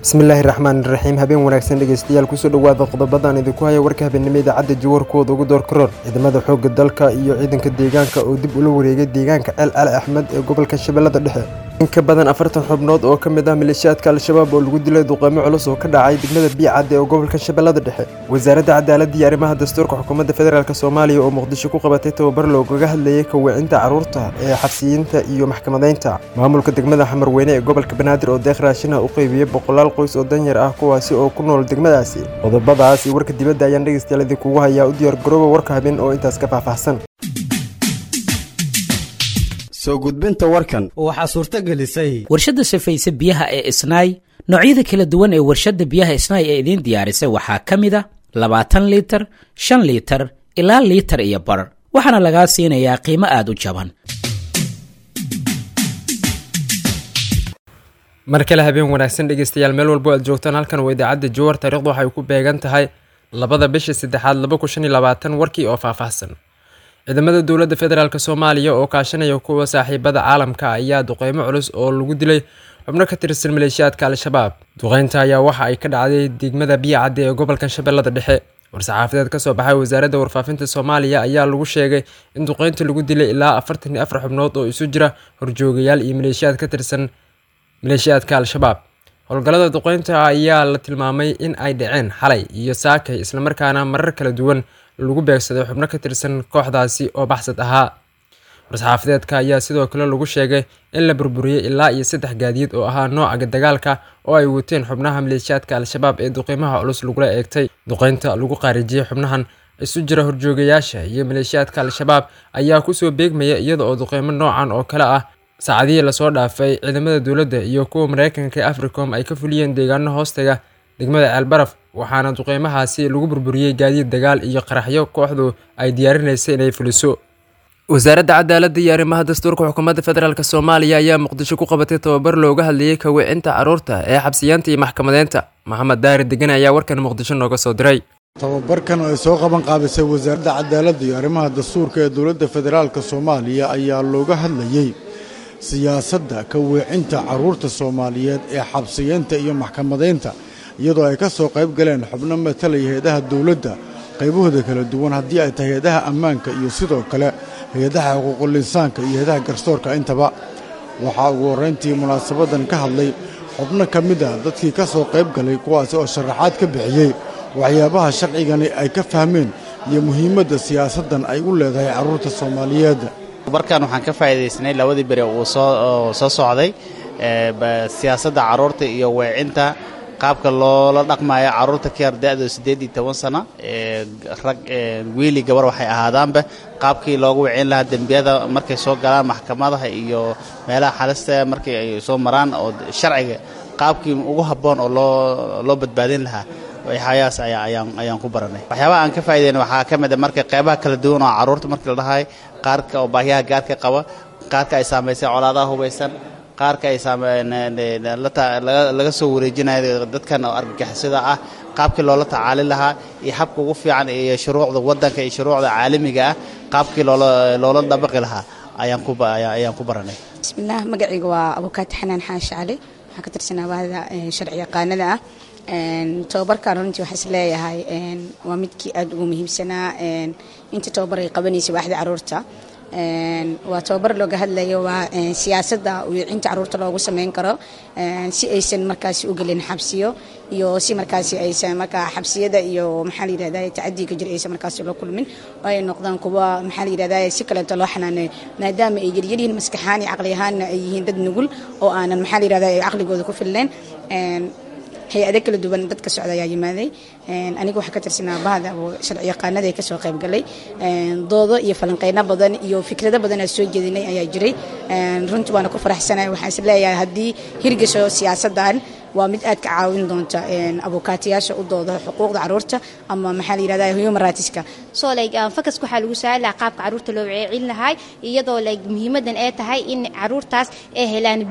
bismillaahi raxmaan raxiim habeen wanaagsan dhegeystayaal kusoo dhowaada qodobadaan idinku haya warka habeenimo idaacadda jawarkooda ugu door karoor ciidamada xoogga dalka iyo ciidanka deegaanka oo dib ula wareegay deegaanka ceel cali axmed ee gobolka shabeellada dhexe in ka badan afartan xubnood oo ka mid ah maleeshiyaadka al-shabaab oo lagu dilay duqeymo culus oo ka dhacay degmada biicadde ee gobolka shabeellada dhexe wasaaradda cadaaladda iyo arrimaha dastuurka xukuumadda federaalk soomaaliya oo muqdisho ku qabatay tababar loogaga hadlayay kaweecinta carruurta ee xabsiyiinta iyo maxkamadaynta maamulka degmada xamarweyne ee gobolka banaadir oo deeq raashinaha u qeybiyey boqolaal qoys oo danyar ah kuwaasi oo ku nool degmadaasi qodobadaas iyo warka dibadda ayaan dhegeystayaal idinkugu hayaa u diyaar garooba warka habeen oo intaas ka faahfaahsan soo gudbinta warkan waxaa suurto gelisay warshadda safayse biyaha ee isnaay noocyada kala duwan ee warshadda biyaha isnaay ee idiin diyaarisay waxaa ka mid a labaatan liitar shan liitar ilaa liitar iyo bar waxaana lagaa siinayaa qiimo aad u jaban mar kale habeen wanaagsan dhegeystayaal meel walbo aad joogtaan halkan waa idaacadda jowar taarikhdu waxay ku beegan tahay labada bisha saddexaad laba kun shan iyo labaatan warkii oo faahfaahsan ciidamada dowladda federaalk soomaaliya oo kaashanaya kuwa saaxiibada caalamka ayaa duqeymo culus oo lagu dilay xubno ka tirsan maleeshiyaadka al-shabaab duqeynta ayaa waxa ay ka dhacday degmada biyacadde ee gobolka shabeellada dhexe war-saxaafadeed kasoo baxay wasaaradda warfaafinta soomaaliya ayaa lagu sheegay in duqeynta lagu dilay ilaa afartan iyo afar xubnood oo isu jira horjoogayaal iyo maleeshiyaad ka tirsan maleeshiyaadka al-shabaab howlgallada duqeynta ayaa la tilmaamay in ay dhaceen xalay iyo saakay islamarkaana marar kala duwan lagu beegsaday xubno ka tirsan kooxdaasi oo baxsad ahaa war-saxaafadeedka ayaa sidoo kale lagu sheegay in la burburiyey ilaa iyo saddex gaadiid oo ahaa nooca dagaalka oo ay wateen xubnaha maleeshiyaadka al-shabaab ee duqeymaha culus lagula eegtay duqeynta lagu qaarijiyey xubnahan isu jira horjoogayaasha iyo maleeshiyaadka al-shabaab ayaa kusoo beegmaya iyada oo duqeymo noocan oo kale ah saacadihii lasoo dhaafay ciidamada dowladda iyo kuwa mareykanka ee africom ay ka fuliyeen deegaano hoostaga degmada ceelbaraf waxaana duqeymahaasi lagu burburiyey gaadiid dagaal iyo qaraxyo kooxdu ay diyaarinaysay inay fuliso wasaaradda cadaaladda iyo arrimaha dastuurka xukuumadda federaalk soomaaliya ayaa muqdisho ku qabatay tababar looga hadlayay kaweecinta carruurta ee xabsiyaanta iyo maxkamadeynta maxamed daari degan ayaa warkan muqdisho nooga soo diray tababarkan oo ay soo qaban qaabisay wasaaradda cadaaladda iyo arrimaha dastuurka ee dowladda federaalk soomaaliya ayaa looga hadlayey siyaasadda ka weecinta carruurta soomaaliyeed ee xabsiyeynta iyo maxkamadaynta iyadoo ay ka soo qayb galeen xubno matalaya hay-adaha dowladda qaybahooda kala duwan haddii ay tahay hay-adaha ammaanka iyo sidoo kale hay-adaha xuquuqul insaanka iyo hay-adaha garsoorka intaba waxaa ugu horrayntii munaasabadan ka hadlay xubno ka mid ah dadkii ka soo qayb galay kuwaasi oo sharaxaad ka bixiyey waxyaabaha sharcigani ay ka fahmeen iyo muhiimadda siyaasaddan ay u leedahay carruurta soomaaliyeed barkan waxaan ka faa'iidaysanay labadii beri uu soo soo socday siyaasadda carruurta iyo weecinta qaabka loola dhaqmayo carruurta ka yar da-do siddeed iyo toban sano rag wiili gabar waxay ahaadaanba qaabkii loogu wicin lahaa dembiyada markay soo galaan maxkamadaha iyo meelaha xalista markii ay soo maraan oo sharciga qaabkii ugu habboon oo loo loo badbaadin lahaa waxyaabahaas ayaan ayaan ku baranay waxyaabaha aan ka faa'idayn waxaa ka mid a marka qeybaha kala duwan oo carruurta markii la dhahay qaarka oo baahiyaha gaarka qaba qaarka ay saamaysay colaadaha hubaysan qaarka ay laga soo wareejinayo dadkan oo argagixisada ah qaabkii loola tacaalin lahaa iyo habka ugu fiican iyo shuruucda waddanka iyo shuruucda caalamiga ah qaabkii loola dabaqi lahaa ayaan ku baranay bismillaah magacayga waa abukaati xanaan xaashi cali waxaan ka tirsanaa bahda sharci yaqaanada ah tababarkan runtii waxaa is leeyahay waa midkii aad ugu muhiimsanaa inta tababar ay qabanaysa waaxda caruurta waa tababar looga hadlayo waa siyaasadda wiicinta caruurta loogu sameyn karo si aysan markaasi u gelin xabsiyo iyo si markaasi aysan markaa xabsiyada iyo maxaa la yirahda tacadiga jir aysan markaasi loo kulmin oo ay noqdaan kuwa maxaa la yirahda si kaleeto loo xanaaneeyo maadaama ay yaryaryihiin maskaxaan iyo caqli ahaanna ay yihiin dad nugul oo aanan maxaa la yirahda caqligooda ku filleen hay-ado kala duwan dadka socda ayaa yimaaday aniga waxaa ka tirsanaa bahda sharci yaqaanada ee kasoo qayb galay doodo iyo falanqeyno badan iyo fikrado badan aan soo jeedinay ayaa jiray runtii waana ku faraxsanahay waxaan is leeyahay haddii hirgasho siyaasaddan waa mid aad ka caawin doonta abukaatiyaasha u dooda xuquuqda caruurta ama maxaa la yirahda human rightska so like fakaska waxaa lagu saari lahaa qaabka caruurta loo weceelin lahaa iyadoo like muhiimadan ay tahay in caruurtaas ay helaan beri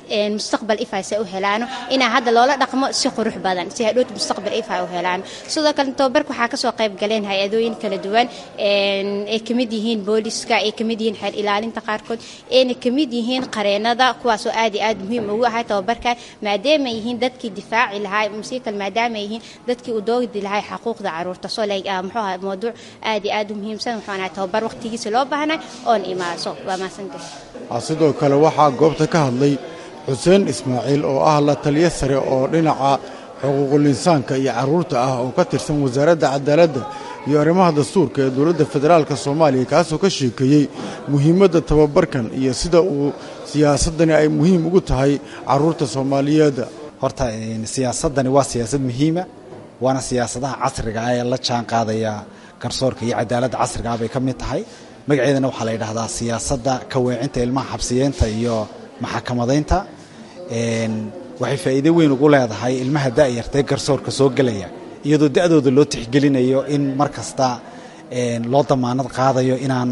mustaqbal ifay se u helaano inaa hadda loola dhaqmo si qurux badan si hadhowta mustaqbal ifay u helaano sidoo kale tababarka waxaa kasoo qayb galeen hay-adooyin kala duwan ay kamid yihiin booliska ay kamid yihiin xeer ilaalinta qaarkood ayna kamid yihiin qareenada kuwaasoo aad iyo aad muhiim ugu ahay tababarkan maadaama ay yihiin dadkii difaaci lahaa musiikal maadaama ay yihiin dadkii u doogdi lahay xaquuqda caruurta soo like muxuu ahay mawduuc aad iyo aad u muhiimsan wuxuu ahay tababar waqtigiisa loo baahnay oon imaaso waa mahadsantahay sidoo kale waxaa goobta ka hadlay xuseen ismaaciil oo ah la taliyo sare oo dhinaca xuquuqul insaanka iyo carruurta ah oo ka tirsan wasaaradda cadaaladda iyo arrimaha dastuurka ee dowladda federaalka soomaaliya kaasoo ka sheekeeyey muhiimadda tababarkan iyo sida uu siyaasaddani ay muhiim ugu tahay carruurta soomaaliyeed horta siyaasaddani waa siyaasad muhiima waana siyaasadaha casriga ah ee la jaan qaadaya garsoorka iyo cadaaladda casriga ah bay ka mid tahay magaceedana waxaa la yidhahdaa siyaasadda kaweecinta ilmaha xabsiyeenta iyo maxakamadaynta waxay faa'iido weyn ugu leedahay ilmaha da'yarta ee garsoorka soo gelaya iyadoo da'dooda loo tixgelinayo in mar kasta loo damaanad qaadayo inaan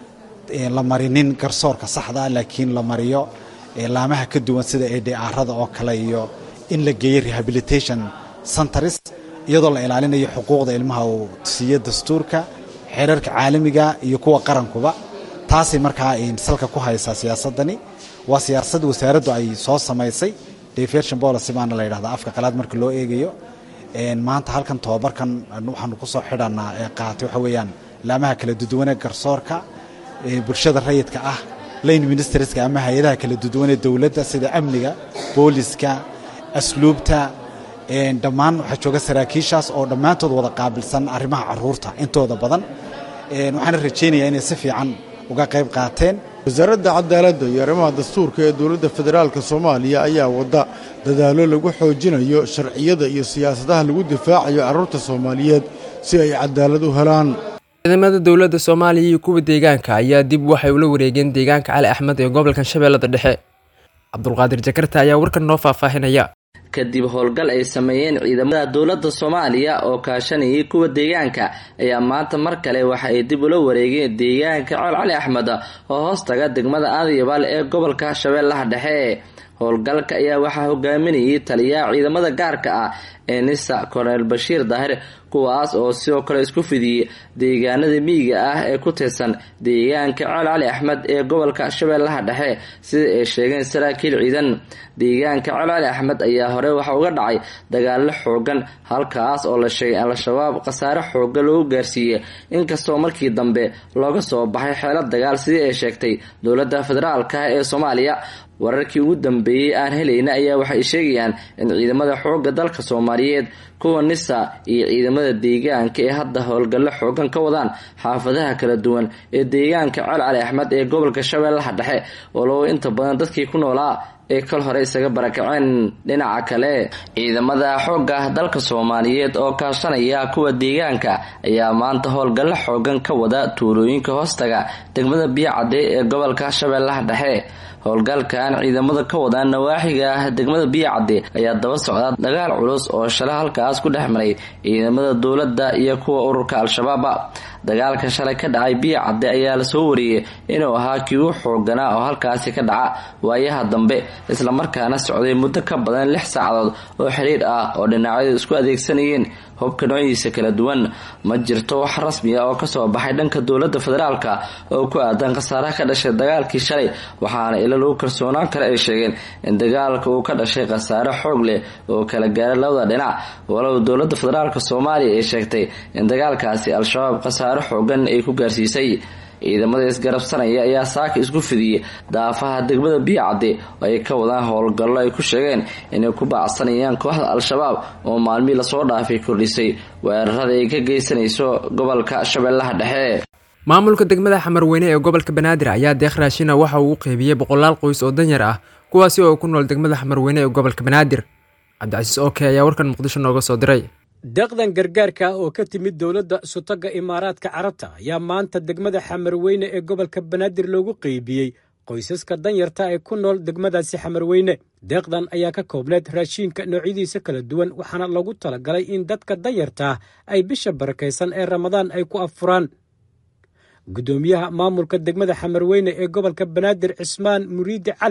la marinin garsoorka saxda laakiin la mariyo laamaha ka duwan sida edharada oo kale iyo in la geeyo rehabilitation centers iyadoo la ilaalinayo xuquuqda ilmaha uu siiyo dastuurka xeerarka caalamiga iyo kuwa qarankuba taasay markaa salka ku haysaa siyaasadani waa siyaasad wasaaraddu ay soo samaysay deviation policy baana la yidhahdaa afka qalaad marka loo eegayo maanta halkan tobabarkan waxaanu ku soo xidhanaa ee qaatay waxa weeyaan laamaha kala duduwan ee garsoorka bulshada rayidka ah lane ministerska ama hay-adaha kala duduwan ee dowladda sida amniga booliska asluubta dhammaan waxaa jooga saraakiishaas oo dhammaantood wada qaabilsan arrimaha caruurta intooda badan waxaana rajaynayaa inay si fiican uga qayb qaateen wasaaradda cadaaladda iyo arrimaha dastuurka ee dowladda federaalka soomaaliya ayaa wadda dadaallo lagu xoojinayo sharciyada iyo siyaasadaha lagu difaacayo carruurta soomaaliyeed si ay cadaalad u helaan ciidamada dowladda soomaaliya iyo kuwa deegaanka ayaa dib waxay ula wareegeen deegaanka cali axmed ee gobolka shabeellada dhexe cabdulqaadir jakarta ayaa warkan noo faahfaahinaya kadib howlgal ay sameeyeen ciidamada dowladda soomaaliya oo kaashanayay kuwa deegaanka ayaa maanta mar kale waxa ay dib ula wareegeen deegaanka cool cali axmed oo hoostaga degmada aadyabaal ee gobolka shabeellaha dhexe howlgalka ayaa waxaa hogaaminayay taliyaha ciidamada gaarka ah ee nisa korneel bashiir daahir kuwaas oo sidoo kale isku fidiyey deegaanada miyiga ah ee ku tirsan deegaanka cool cali axmed ee gobolka shabeellaha dhexe sida ay sheegeen saraakiil ciidan deegaanka cool cali axmed ayaa hore waxa uga dhacay dagaalo xoogan halkaas oo la sheegay al-shabaab khasaare xooga loogu gaarsiiyey inkastoo markii dambe looga soo baxay xeelad dagaal sidii ay sheegtay dowladda federaalka ee soomaaliya wararkii ugu dambeeyey aan helayna ayaa waxay sheegayaan in ciidamada xoogga dalka soomaaliyeed kuwa nisa iyo ciidamada deegaanka ee hadda howlgallo xoogan ka wadaan xaafadaha kala duwan ee deegaanka col cali axmed ee gobolka shabeellaha dhexe walow inta badan dadkii ku noolaa ee kal hore isaga barakaceen dhinaca kale ciidamada xoogga dalka soomaaliyeed oo kaashanaya kuwa deegaanka ayaa maanta howlgallo xoogan ka wada tuulooyinka hoostaga degmada biyocadde ee gobolka shabeellaha dhexe howlgalkan ciidamada ka wadaan nawaaxiga degmada biyocadde ayaa daba socda dagaal culus oo shalay halkaas ku dhex maray ciidamada dowladda iyo kuwa ururka al-shabaaba dagaalka shalay ka dhacay biyocadde ayaa lasoo wariyey inuu ahaa kii u xooganaa oo halkaasi ka dhaca waayaha dambe islamarkaana socday muddo ka badan lix saacadood oo xiriir ah oo dhinacyadu isku adeegsanayeen hubka noociisa kala duwan ma jirto wax rasmi ah oo kasoo baxay dhanka dowladda federaalka oo ku aadan khasaaraha ka dhashay dagaalkii shalay waxaana ila lagu kalsoonaan kale ay sheegeen in dagaalka uu ka dhashay khasaare xoog leh oo kala gaaray labada dhinac walow dowladda federaalka soomaaliya ay sheegtay in dagaalkaasi al-shabaab khasaare xoogan ay ku gaarsiisay ciidamada isgarabsanaya ayaa saaka isku fidiyey daafaha degmada biyocadde oo ay ka wadaan howlgallo ay ku sheegeen inay ku baacsanayaan kooxda al-shabaab oo maalmihii lasoo dhaafay kordhisay weerarada ay ka geysanayso gobolka shabeellaha dhexe maamulka degmada xamarweyne ee gobolka banaadir ayaa deeq raashina waxa uu u qeybiyey boqolaal qoys oo danyar ah kuwaasi oo ku nool degmada xamarweyne ee gobolka banaadir cabdicasiis oke ayaa warkan muqdisho nooga soo diray deeqdan gargaarka oo ka timid dowladda sutagga imaaraadka carabta ayaa maanta degmada xamarweyne ee gobolka banaadir loogu qeybiyey qoysaska danyarta ee ku nool degmadaasi xamarweyne deeqdan ayaa ka koobneed raashiinka noocyadiisa kala duwan waxaana loogu talagalay in dadka danyarta ay bisha barakaysan ee ramadaan ay ku affuraan guddoomiyaha maamulka degmada xamarweyne ee gobolka banaadir cismaan muriidi cali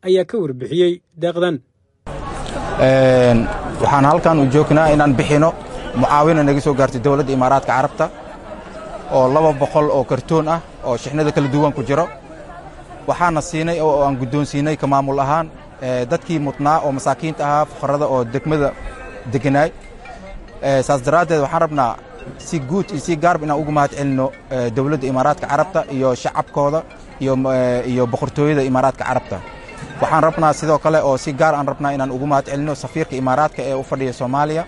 ayaa ka warbixiyey deeqdan waxaan halkan u joognaa inaan bixino mucaawina naga soo gaartay dowladda imaaraadka carabta oo laba boqol oo kartoon ah oo shixnada kala duwan ku jiro waxaana siinay oo aan guddoonsiinay ka maamul ahaan dadkii mudnaa oo masaakiinta ahaa fuqarada oo degmada deganaay saas daraaddeed waxaan rabnaa si guud iyo si gaarba inaan ugu mahad celino dowladda imaaraadka carabta iyo shacabkooda iyo boqortooyada imaaraadka carabta waxaan rabnaa sidoo kale oo si gaar aan rabnaa inaan ugu mahad celino safiirka imaaraadka ee u fadhiya soomaaliya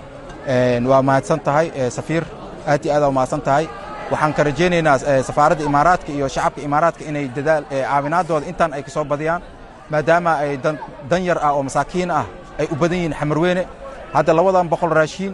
waa mahadsan tahay safiir aad iyo aad mahadsan tahay waxaan ka rajaynaynaa safaaradda imaaraadka iyo shacabka imaaraadka inay dadaal caawinaadooda intaan ay ka soo badiyaan maadaama ay dan yar ah oo masaakiin ah ay u badan yihiin xamarweyne hadda labadan boqol raashiin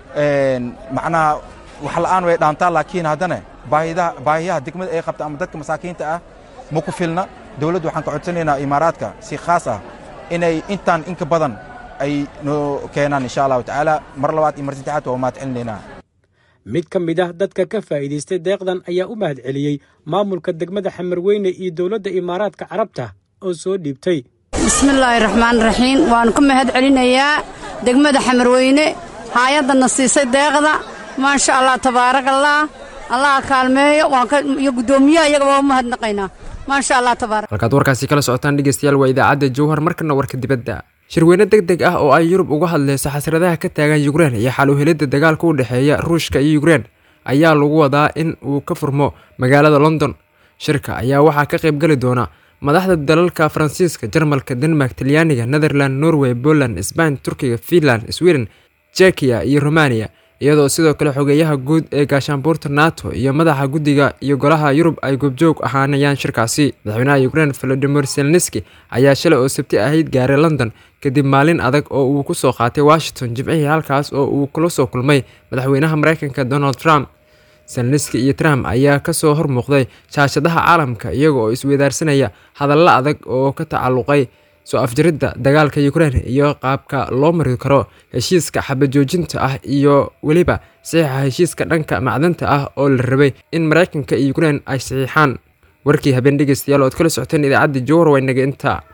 macnaha wax la'aan way dhaantaa laakiin haddana baahiyaha degmada ay qabta ama dadka masaakiinta ah ma ku filna dowladdu waxaan ka codsanaynaa imaaraadka si khaas ah inay intaan inka badan ay noo keenaan insha allahu tacaala mar labaad iyo mar saddexaad waa mahad celinaynaa mid ka mid ah dadka ka faa'iidaystay deeqdan ayaa u mahad celiyey maamulka degmada xamarweyne iyo dowladda imaaraadka carabta oo soo dhiibtay bismillaahi raxmaan raxiim waannu ka mahad celinayaa degmada xamarweyne haayaddanna siisay deeqda maasha allah tabaarakallah allaha kaalmeeyo iyo guddoomiyaha iyaga waa u mahadnaqaynaa maasha allah tabaarak halkaad warkaasi kala socotaan dhegeystayaal waa idaacadda jowhar markana warka dibadda shirweyne deg deg ah oo ay yurub uga hadleyso xasradaha ka taagan yukrein iyo xal u helidda dagaalka u dhexeeya ruushka iyo yukrein ayaa lagu wadaa in uu ka furmo magaalada london shirka ayaa waxaa ka qaybgeli doona madaxda dalalka faransiiska jarmalka denmark talyaaniga netherland norway poland sbain turkiga finland sweden jekiya iyo romaniya iyadoo sidoo kale xogeeyaha guud ee gaashaanbuurta nato iyo madaxa guddiga iyo golaha yurub ay goobjoog ahaanayaan shirkaasi madaxweynaha ukrein volodimir selneski ayaa shalay oo sabti ahayd gaaray london kadib maalin adag oo uu ku soo qaatay washington jimcihii halkaas oo uu kula soo kulmay madaxweynaha mareykanka donald trump selneski iyo trump ayaa kasoo hormuuqday shaashadaha caalamka iyaga oo isweydaarsanaya hadallo adag oo ka tacalluqay soo afjaridda dagaalka ukrein iyo qaabka loo mari karo heshiiska xabajoojinta ah iyo weliba saxiixa heshiiska dhanka macdanta ah oo la rabay in mareykanka iyo ukrein ay saxiixaan warkii habeen dhegeystayaal ood kala socoteen idaacadda jowhar waa inaga intaa